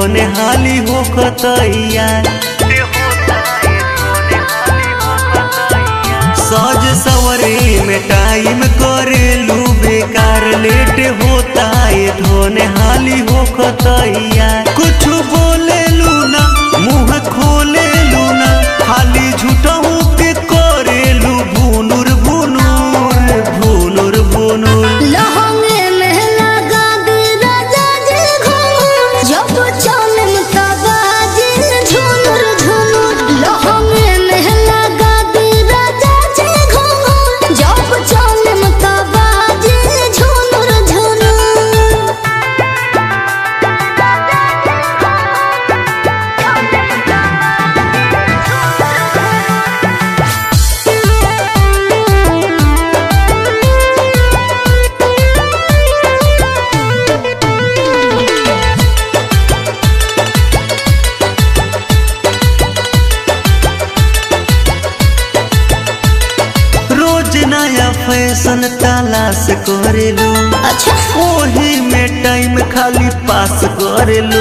धोने हाली होखतैया सज सवरे में टाइम करेलू बेकार लेट होता है धोने हाली होखतैया कुछ बोलेलू ना मुंह खोलेलू ना खाली झूठहू के करेलू भुनुर भुनुर भुनुर भुनुर लहंगे में लगा दे राजा जी घूंघट जब चलम तबाजी झुनुर झुनुर लहंगे में लगा दे राजा जी घूंघट जब चलम तबाजी झुनुर झुनुर रोज नया फैशन तलाश करेलू अच्छा ओही में टाइम खाली पास करेलू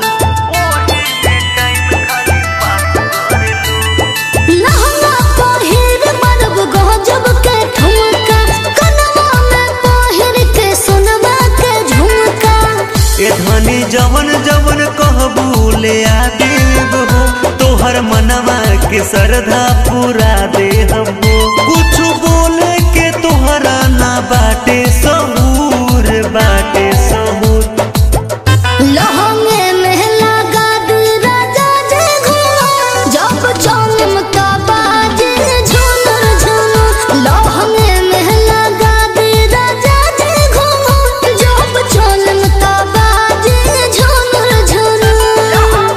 लहंगा पहिर बरब गजब के ठुमका कनवा में पहिर के सोनवा के झुमका ए धनी जवन जवन कहबू ले आ देब हो तोहर मनवा के श्रद्धा पूरा देहब हो कुछ बोले के तोहरा ना बाटे सहूर बाटे सहूर लहंगे में लगा दे राजा जी घूंघट जब चलम तबाजी झुनुर झुनुर लहंगे में लगा दे राजा जी घूंघट जब चलम तबाजी झुनुर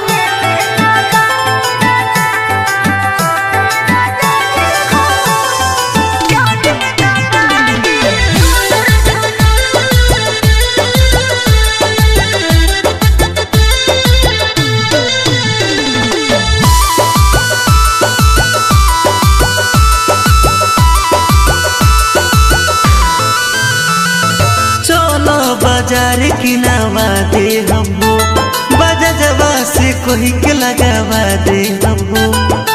चलो बाजार किनावा दे हमको बाजा जवा से कोई के लगावा दे हमको